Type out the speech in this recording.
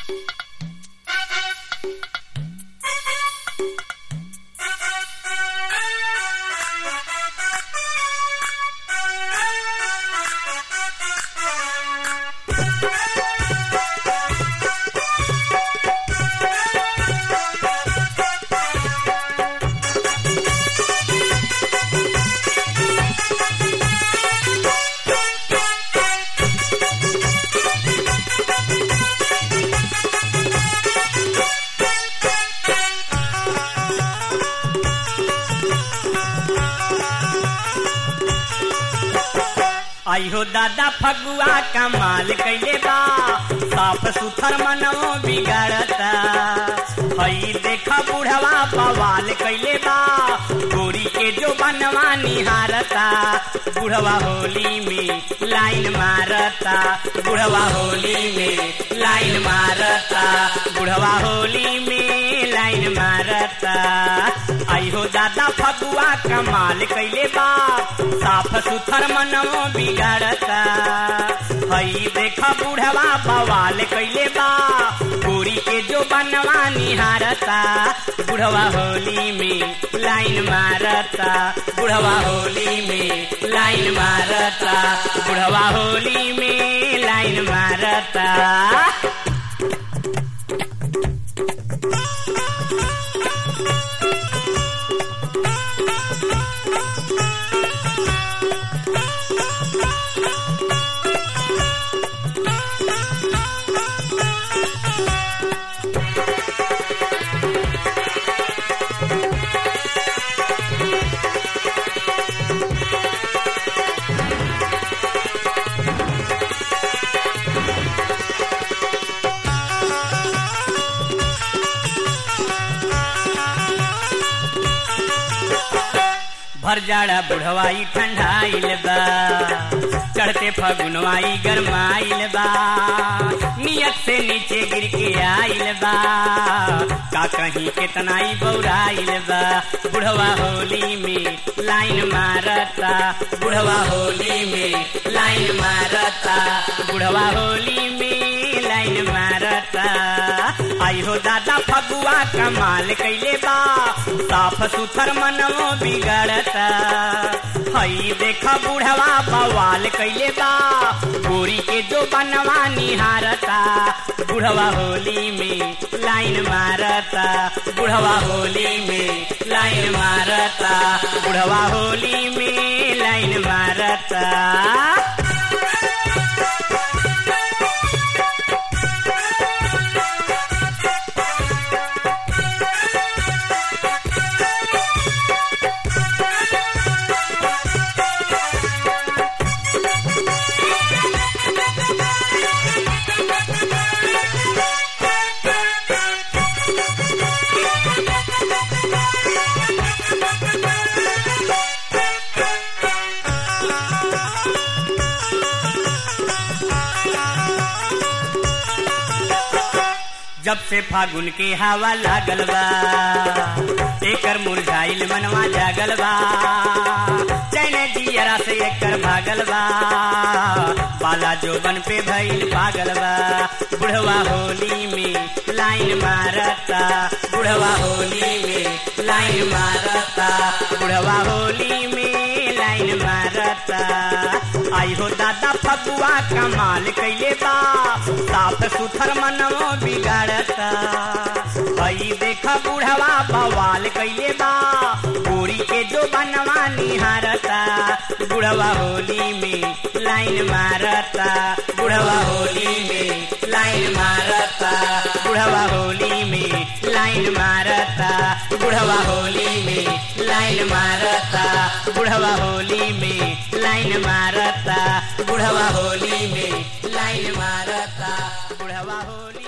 आइहो दादा फगुआ कमाल कैले बा साफ सुथर मनवो बिगड़ता हई देखा बुढ़वा बवाल कैले बा गोरी के जो बनवा निहारता बुढ़वा होली में लाइन मारता बुढ़वा होली में लाइन मारता बुढ़वा होली में लाइन मारता आइहो दादा फगुआ कमाल कैले बा साफ सुथर मनवो बिगड़ता हई देखा बुढ़वा बवाल कैले बा गोरी के जो बनवा निहारता बुढ़वा होली में लाइन मारता बुढ़वा होली में लाइन मारता बुढ़वा होली में लाइन मारता भर जाड़ा बुढ़वाई ठंडाइल बा चढ़ते फगुनवाई गरमाइल बा नियत से नीचे गिर के आइल बा का कहीं केतनाई बौराइल बा बुढ़वा होली में लाइन मारता बुढ़वा होली में लाइन मारता बुढ़वा होली में लाइन मारता आई हो दादा फगुआ कमाल कैले बा साफ सुथर मनवो बिगड़ता हई देखा बुढ़वा बवाल कैले बा गोरी के जो बनवा निहारता बुढ़वा होली में लाइन मारता बुढ़वा होली में लाइन मारता बुढ़वा होली में लाइन मारता जब से फागुन के हवा लागल बा एकर मुरझाइल मनवा जागल बा चैन जियरा से एकर भागल बा बाला जोबन पे भइल पागल बा बुढ़वा होली में लाइन मारता बुढ़वा होली में लाइन मारता बुढ़वा होली में लाइन मारता आई हो दादा फगुआ कमाल कैले बा साफ सुथर मनवो बिगाड़ता हई देखा बुढ़वा बवाल कैले बा गोरी के जो बनवा निहारता बुढ़वा होली में लाइन मारता बुढ़वा होली में लाइन मारता बुढ़वा होली में लाइन मारता बुढ़वा होली में लाइन मारता बुढ़वा होली में लाइन मारता बुढ़वा होली में लाइन मारता बुढ़वा होली